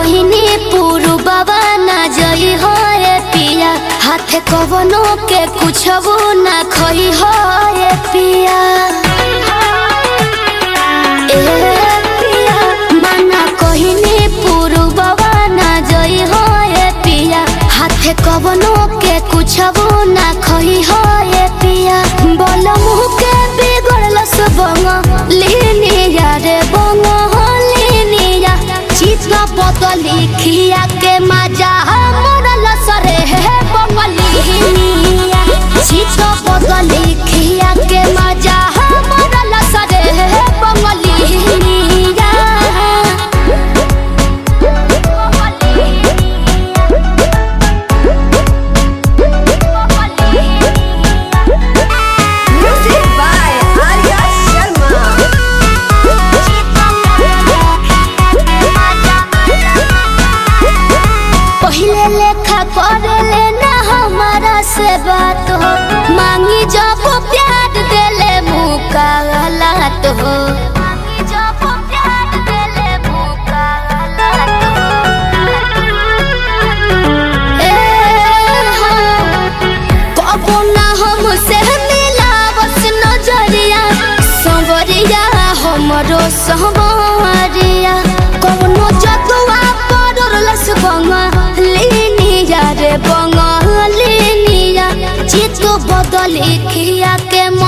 कहनी पुरु बाबा ना जई हो ए पिया हाथे कवनो के कुछ ना खई हो ए पिया ए पिया मना कहनी पुरु बाबा ना जई हो ए पिया हाथे कवनो के कुछ ना खई हो ए पिया बोल मुह के बिगड़ल सबंग लिनिया रे बंग लिनिया चित्त बदली खिया के मजा मरल सरे हे बंगलिनिया चित्त बदली खिया के मजा मरल सरे हे बंगलिनिया Music by Arya Sharma. पहिले लेखा करे ना हमारा से बात हो मांगी जब प्यार देले मुका गलत हो मांगी जब प्यार देले मुका गलत हो ए हाँ कबो ना हमसे मिलावस नजरिया संवरिया हमरो संवरिया कौनो जतुआ पड़लस बंगलिनिया रे बंगलिनिया चित्त बदली खिया के